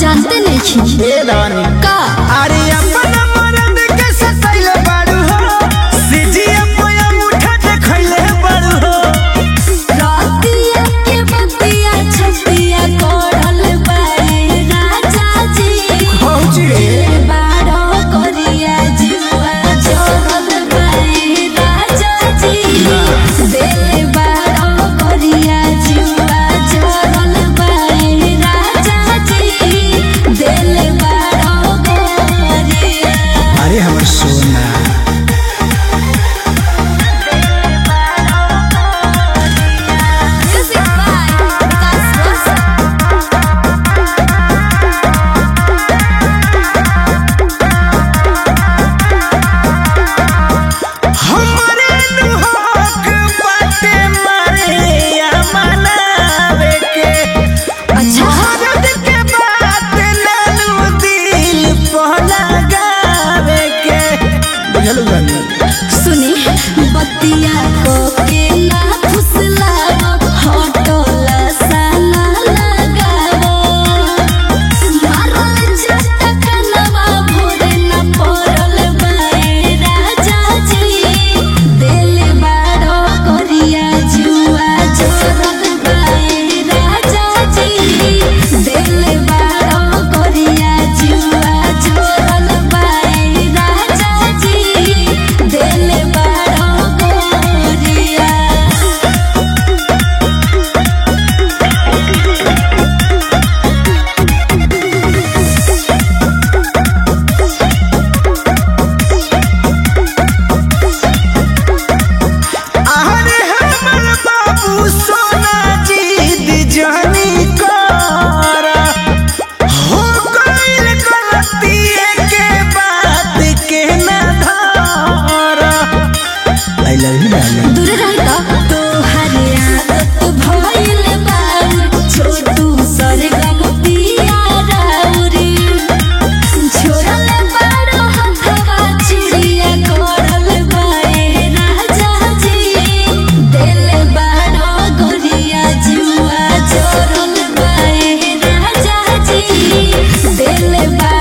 जानते नहीं ए रानी का अरे अपन मरद के सतैले बाड़ू हो सिजिया पोया मुठा देखैले बाड़ू हो रातिया के बतिया छतिया कोड़ल बाए राजा जी भौजी रे बाड़ो करिया जुआ जोड़ल बाए राजा जी दिल बाड़ो करिया जुआ जोड़ल बाए राजा जी दिल बाड़ो करिया अरे हमर सोना Music by Vikas Rosa. हमरे दुहक बाटे मारे या मनावे के अच्छा मरद के बात नानू दिल पर लगावे के बुझलू गानी सुनी बतिया को के ना फुसलाओ हटोला साला लगाओ मारल झटका नवा भोरे न पड़ल बाए राजा जी दिल बाड़ो करिया जुआ जोड़ल बाए राजा जी दिल बाड़ो करिया जुआ जोड़ल बाए राजा जी दिल बाड़ो करिया अरे हमर बाबू सोना जीद जानी करा हो गइल गलती के बात के ना धारा आई लव यू डार्लिंग दूर रही तो तोहर आदत भइल बाउर छोटू सरगम पिया राउरी छोड़ल बाड़ो हथवा चिड़िया कोड़ल बाए राजा जी दिल बाड़ो गोरिया जुआ जोड़ल बाए राजा जी दिल बाड़ो